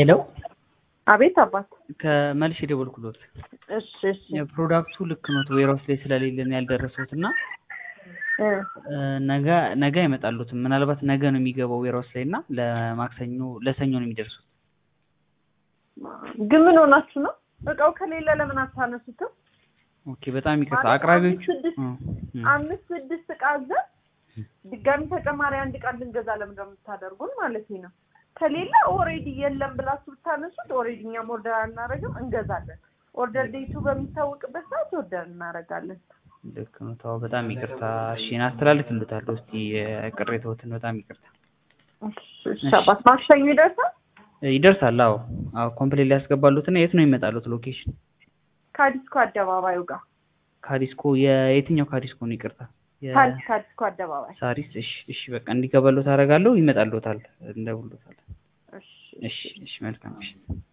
ሄሎ አቤት አባት። ከመልሽ የደወልኩሎት እሺ እሺ ፕሮዳክቱ ልክ ኖት ዌርሃውስ ላይ ስለሌለን ያልደረሱት እና እ ነገ ነገ አይመጣሉትም። ምናልባት ነገ ነው የሚገባው ዌርሃውስ ላይ እና ለማክሰኞ ለሰኞ ነው የሚደርሱት። ግን ምን ሆናችሁ ነው? እቃው ከሌለ ለምን አታነሱትም? ኦኬ በጣም ይቅርታ ማለት አቅራቢዎቹ አምስት ስድስት እ እ አምስት ስድስት እቃ አዘን ድጋሚ ተጨማሪ አንድ እቃ ልንገዛ ለምን እንደምታደርጉን ማለት ነው። ከሌለ ኦሬዲ የለም ብላችሁ ብታነሱት ኦሬዲ እኛም ኦርደር አናደርግም፣ እንገዛለን። ኦርደር ዴቱ በሚታወቅበት ሰዓት ኦርደር እናደርጋለን። ልክ ነው። ተው በጣም ይቅርታ። እሺ አስተላልፍልዎታለሁ። እስቲ ቅሬታዎትን በጣም ይቅርታ። እሺ አባት ማክሰኞ ይደርሳል። ይደርሳል። አዎ አዎ ኮምፕሌት ሊያስገባሉትና የት ነው የሚመጣሉት ሎኬሽን? ከዲስኮ አደባባዩ ጋር ካዲስኮ የየትኛው ካዲስኮ ነው? ይቅርታ የ- ሳሪስ ከዲስኮ አደባባይ። ሳሪስ። እሺ እሺ በቃ እንዲገባሎት አደርጋለሁ። ይመጣልዎታል፣ እንደውሎታል። እሺ እሺ እሺ መልካም እሺ